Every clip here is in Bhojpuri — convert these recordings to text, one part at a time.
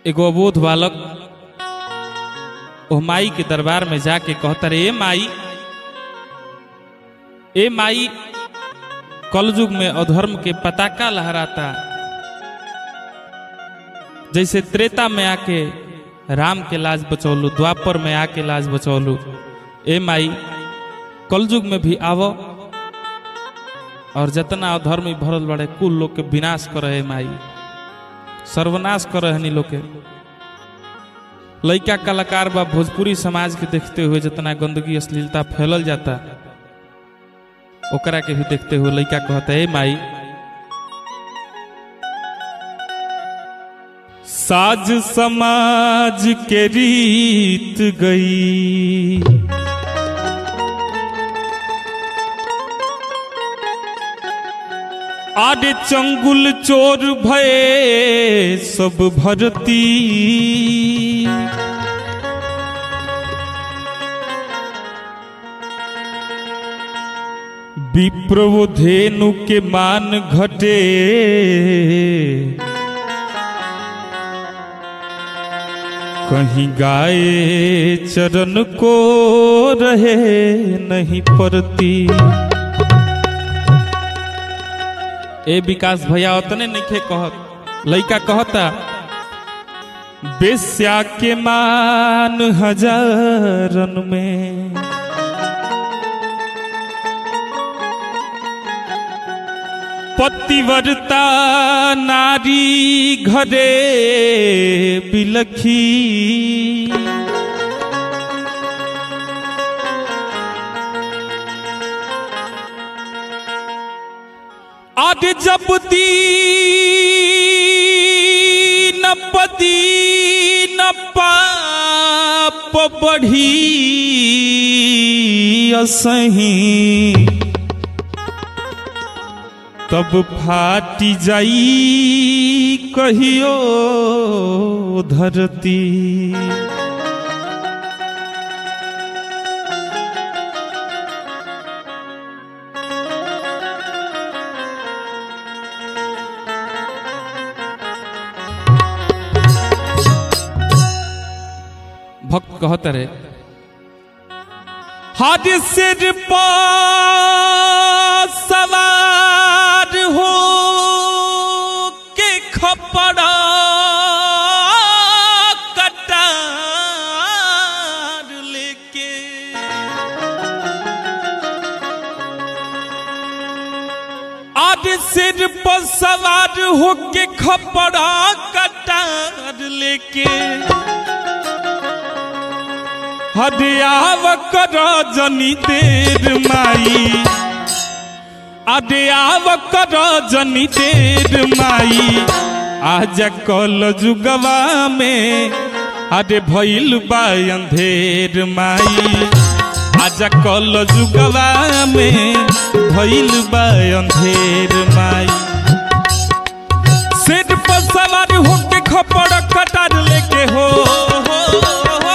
एगो अबोध बालक ओ माई के दरबार में जाके कहता रे ए माई ए माई कलयुग में अधर्म के पताका लहराता जैसे त्रेता में आके राम के लाज बचौलू द्वापर में आके लाज बचौलू ए माई कलयुग में भी आवो और जितना अधर्मी भरल बड़े कुल लोग के विनाश करे माई सर्वनाश करे हनी लोग के लइका कलाकार बा भोजपुरी समाज के देखते हुए जितना गंदगी अश्लीलता फैलल जाता ओकरा के भी देखते हुए लइका कहता है माई साज समाज के रीत गई आडे चंगुल चोर भये सब भरती विप्रवो धेनु के मान घटे कहीं गाय चरण को रहे नहीं पड़ती ए विकास भैया उतने नहीं कहत लइका कहता बेस्या के मान हजारन में पतिव्रता नारी घरे बिलखी आज जब दीन पदी न पाप बढ़ी असही तब फाटी जाई कहियो धरती भक्त कहत रे हाथ सिर पर सवार हो के खपड़ा कटार लेके आज सिर पर सवार हो के खपड़ा कटार लेके हदियाव कर जनी देर माई अदियाव कर जनी देर माई आज कल जुगवा में अरे भइल बा अंधेर माई आज कल जुगवा में भइल बा अंधेर माई सिर पर सवार होके खपड़ कटार लेके हो, हो, हो।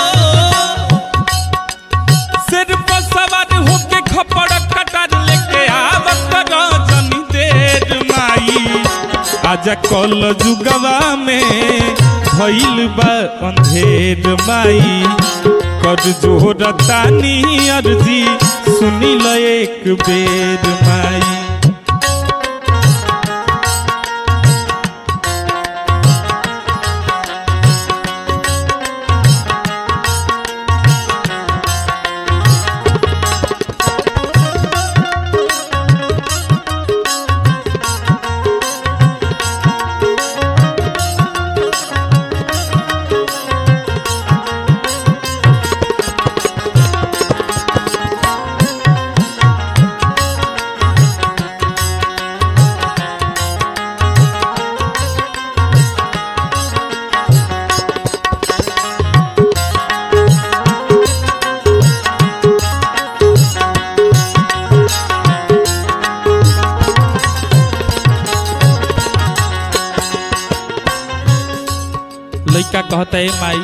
सिर पर सवार होके खपड़ कटार लेके आवत रजनी देर माई आजा कल जुगवा में भइल बा अंधेर माई कर जोर तानी अर्जी सुनी ल एक बेर माई लइका कहता है माई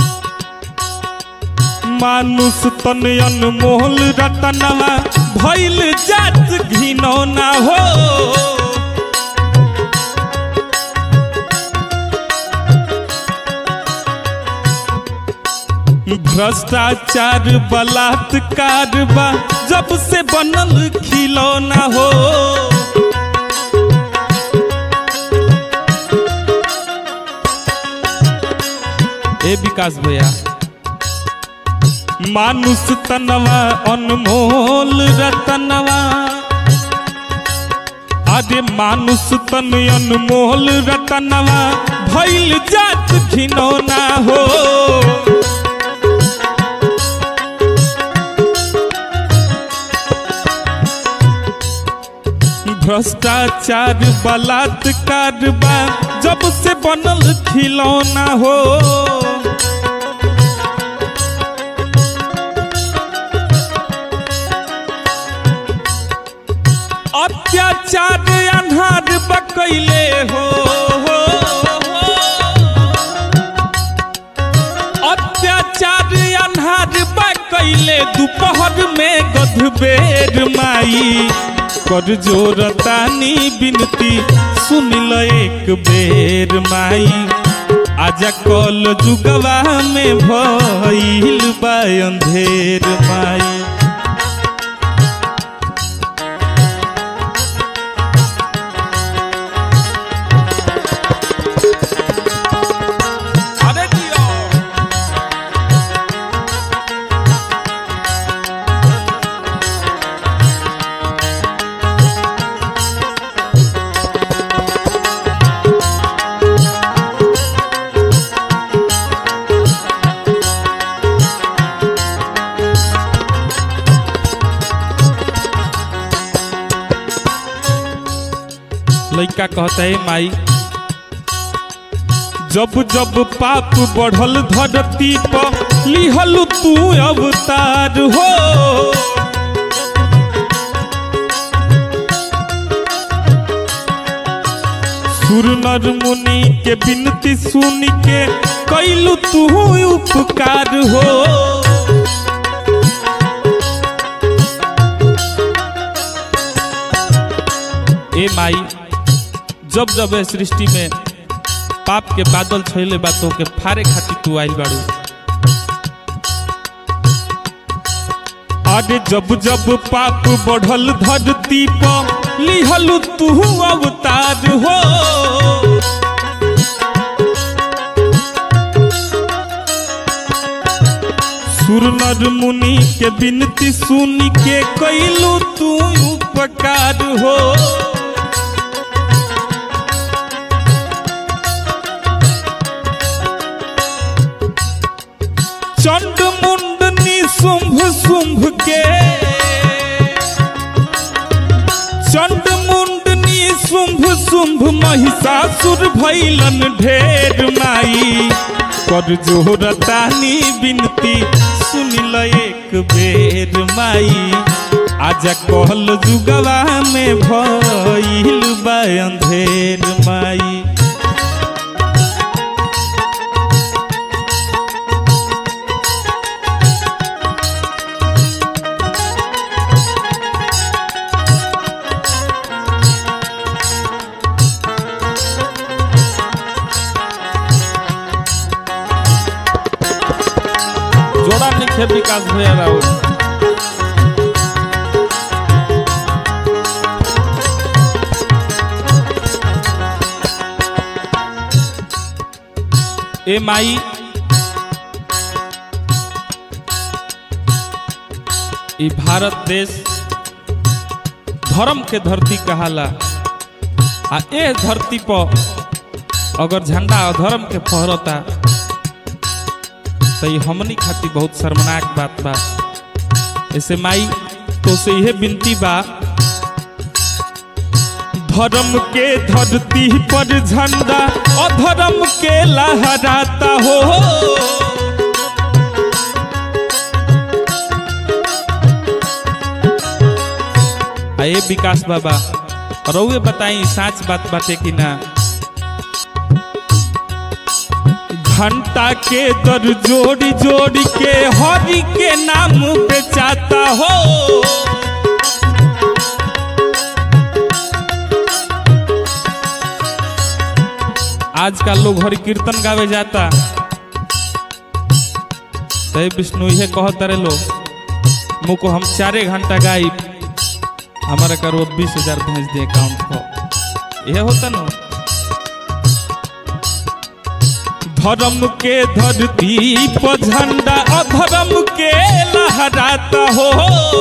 मानुष तन अनमोल रतनवा भइल जात घिनौना हो भ्रष्टाचार बलात्कार बा जब से बनल खिलौना हो ए विकास भैया मानुष तनवा अनमोल रतनवा अरे मानुष तन अनमोल रतनवा भइल जात घिनौना हो भ्रष्टाचार बलात्कार बा जब से बनल खिलौना हो अत्याचार अन्हार बकैले हो, हो, हो। अत्याचार अन्हार बकैले दोपहर में गधबेर माई कर जोरतानी बिनती सुन ल एक बेर माई आजा कल जुगवा में भइल बा अंधेर माई अरे जियो लड़का कहता है माई जब जब पाप बढ़ल धरती पर लिहल तू अवतार हो सुर नर मुनि के बिनती सुन के कैलू तू उपकार हो ए माई जब जब ए सृष्टि में पाप के बादल छैले बातों के फारे खातिर तू आइल बाड़ू अरे जब जब पाप बढ़ल धरती पर लिहल तू अवतार हो सुर नर मुनि के बिनती सुन के कैलू तू उपकार हो चंड मुंडनी शुंभ शुंभ के चंड मुंडनी शुंभ शुंभ महिषासुर भैलन ढेर माई कर जोरतानी बिनती सुन ल एक बेर माई आजा कहल जुगवा में भइल बा अंधेर माई जोड़ा निखे विकास भैया राहुल ए माई ई भारत देश धर्म के धरती कहाला आ ए धरती पर अगर झंडा अधर्म के फहरता तो ये हमनी खातिर बहुत शर्मनाक बात बा ऐसे माई तो से यह विनती बा धर्म के धरती पर झंडा अधर्म के लहराता हो आए विकास बाबा रउए बताई साच बात बाटे कि ना घंटा के दर जोड़ी जोड़ी के हरि के नाम बेचाता हो आजकल लोग हरि कीर्तन गावे जाता तय विष्णु ये कहत रे लो मुँह को हम चारे घंटा गाई हमारा करो बीस हजार भेज दे अकाउंट को यह होता ना धर्म के धरती पर झंडा अधर्म के लहराता हो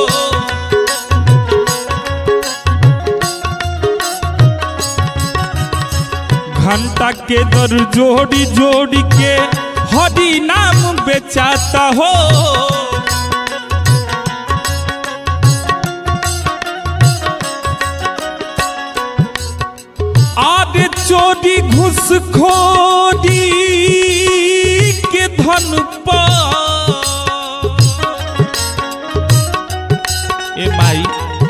घंटा के दर जोड़ी जोड़ी के हरि नाम बेचाता हो आदि चोरी घुसखोरी के धन पर ए माई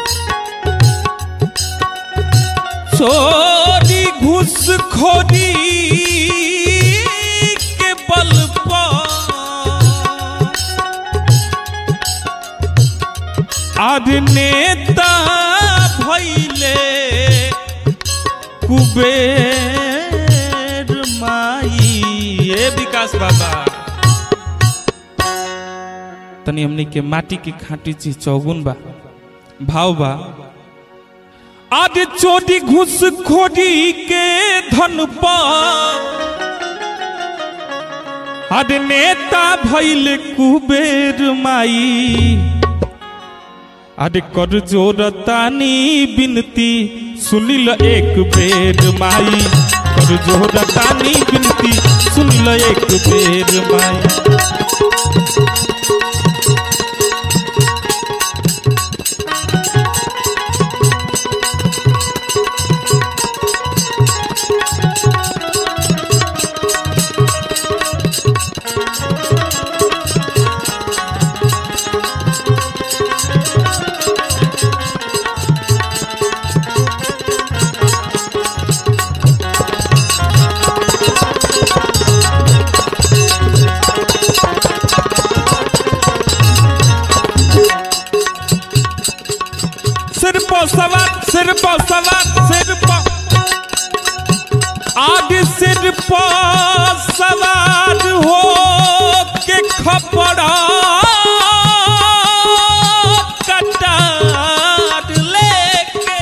चोरी घुसखोरी के बल पर आज नेता भैले कुबेर माई ए विकास बाबा तनी हमनी के माटी की खाटी चीज चौगुन बा भाव बा आज चोरी घुस खोरी के धन पर आज नेता भैल कुबेर माई अरे कर जोरतानी बिनती सुनिल एक बेर माई कर जोरतानी बिनती सुनिल एक बेर माई सिर पर सवार सिर पर सवार सिर पर आगे सिर पर सवार हो के खपड़ा कटार लेके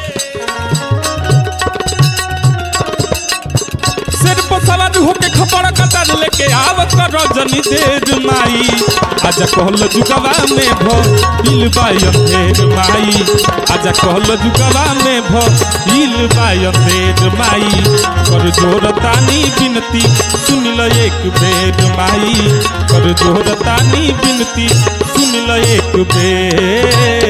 सिर पर सवार होके खपड़ा कटार लेके आवत रजनी देर माई आजा कहल जुगवा में भ हिल बायर माई आजा कहल जुगवा में भ हिल बायर माई कर जोर तानी बिनती सुन ल एक बेर माई कर जोर तानी बिनती सुन ल एक बेर